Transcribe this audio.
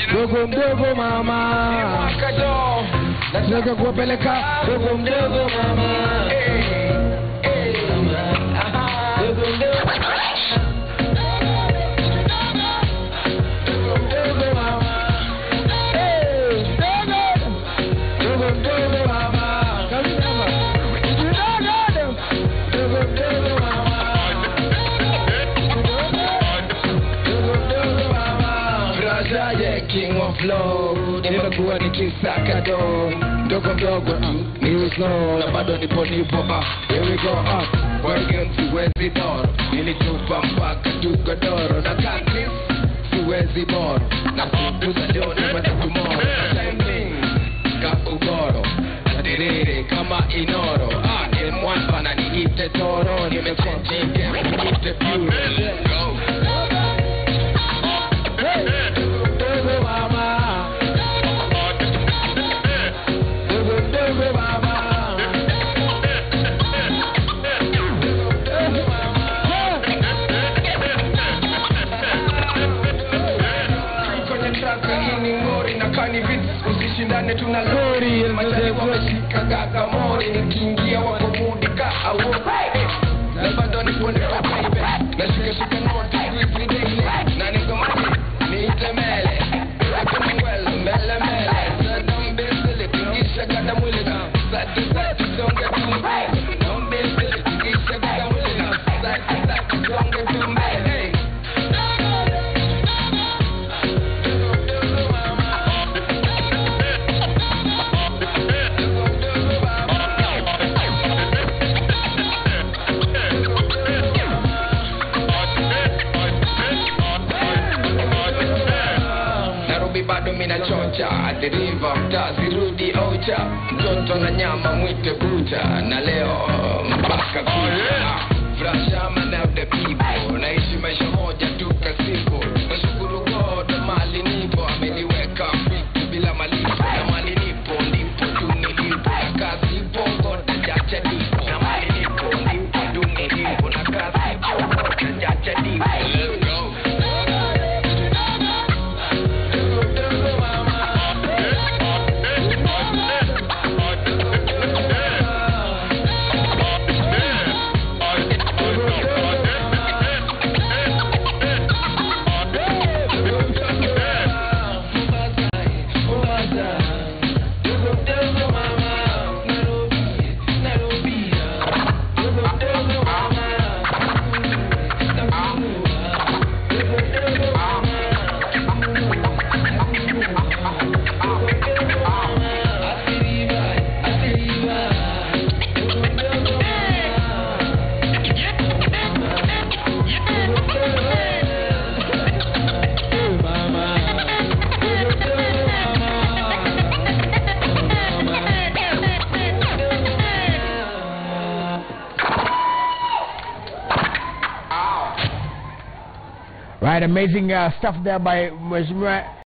dogo mdogo mama nataka kuwapeleka dogo mdogo mama dogo mdogo dogo mdogo mama Hey, dogo dogo mdogo mama Karibu mama. Dogo dogo mdogo mama Brazaye king of love nimekuwa nikisaka do ndogo mdogo mm, ni slow na bado nipo nipo ah here we go up working siwezi doro nilitupa mpaka tugodoro na kakis siwezi boro na kukuza ndio nipate tomorrow timing ka ugoro nadiriri kama inoro ah M1 bana niite toro nimechange niite pure go Dogo mama, dogo dogo mama, dogo mama. Kwenye traka hii ni ngori na kani vits usishindane tuna lori machani wameshika gaga mori nikiingia wako mudi ka awo na bado nipo nipo baby nashika shika noti squeeze daily na niko maji niite mele lakini well mbele mbele Don't be silly tingisha gada mwili na sati sati songe tu mbele Don't be silly tingisha gada mwili na sati sati songe tu mbele Nairobi bado mina chocha adiriva mtazirudi ocha mtoto na nyama mwite bucha na leo mpaka kucha frashama na the people naishi maisha moja tu kasipo nashukuru God mali nipo ameniweka fiti bila malipo na mali nipo ndipo tu nilipo na kazi ipo God ajacha nipo na mali nipo ndipo tu nilipo na kazi ipo God ajacha nipo Let's go. Right, amazing uh, stuff there by Mheshimiwa